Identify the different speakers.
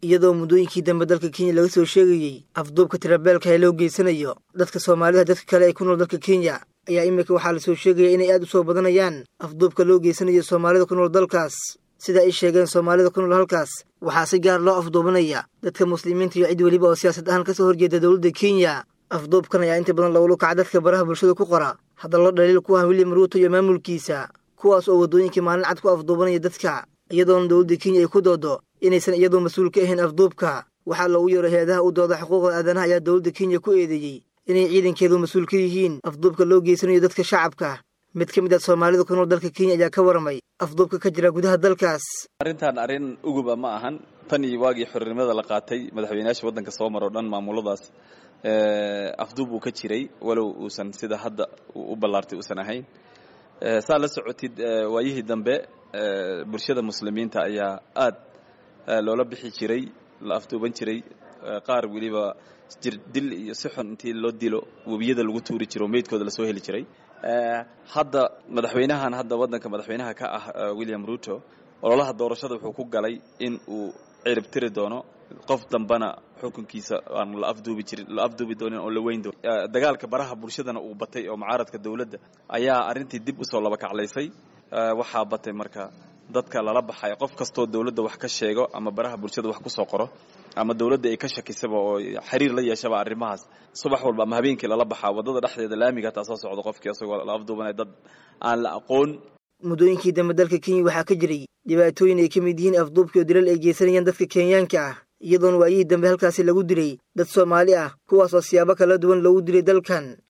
Speaker 1: iyadoo muddooyinkii dambe dalka kenya laga soo sheegayey afduubka tirabeelka ee loo geysanayo dadka soomaalida dadka kale ee ku nool dalka kenya ayaa iminka waxaa lasoo sheegaya inay aad u soo badanayaan afduubka loo geysanayo soomaalida ku nool dalkaas sida ay sheegeen soomaalida ku nool halkaas waxaa si gaar loo afduubanaya dadka muslimiinta iyo cid weliba oo siyaasad ahaan kasoo horjeeda dowladda kenya afduubkan ayaa inta badan lagula kaca dadka baraha bulshada ku qora hadallo dhaliil ku ah william ruuto iyo maamulkiisa kuwaas oo waddooyinkii maalin cad ku afduubanaya dadka iyadoona dowladda kenya ay ku doodo inaysan iyadoo mas-uul ka ahayn afduubka waxaa loogu yeero hay-adaha u dooda xuquuqda aadanaha ayaa dowladda kenya ku eedeeyey inay ciidankeedu mas-uul ka yihiin afduubka loo geysanayo dadka shacabka mid ka mid ah soomaalida ku nool dalka kenya ayaa ka waramay afduubka ka jira gudaha dalkaas
Speaker 2: arrintan arrin uguba ma ahan tan iyo waagii xornimada la qaatay madaxweynayaasha waddanka soo mar oo dhan maamuladaas afduub uu ka jiray walow uusan sida hadda u ballaartay uusan ahayn saa la socotid waayihii dambe bulshada muslimiinta ayaa aad loola bixi jiray la afduuban jiray qaar weliba jir dil iyo si xun intii loo dilo webiyada lagu tuuri jiro meydkooda lasoo heli jiray hadda madaxweynahan hadda waddanka madaxweynaha ka ah william ruto ololaha doorashada wuxuu ku galay in uu cirib tiri doono qof dambana xukunkiisa aan la afduubi jirin la afduubi doonin oo la weyn doonin dagaalka baraha bulshadana uu batay oo mucaaradka dowladda ayaa arrintii dib usoo laba kaclaysay waxaa batay marka dadka lala baxay qof kastoo dowladda wax ka sheego ama baraha bulshada wax kusoo qoro ama dowladda ay ka shakisaba oo xiriir la yeeshaba arrimahaas subax walba ama habeenkii lala baxaa waddada dhexdeeda laamiga hataa soo socdo qofkii isagoo la afduubanaya dad aan la aqoon
Speaker 1: muddooyinkii dambe dalka kenya waxaa ka jiray dhibaatooyin ay ka mid yihiin afduubkii oo dilal ay geysanayaan dadka kenyaanka ah iyadoona waayihii dambe halkaasi lagu dilay dad soomaali ah kuwaas oo siyaabo kala duwan loogu dilay dalkan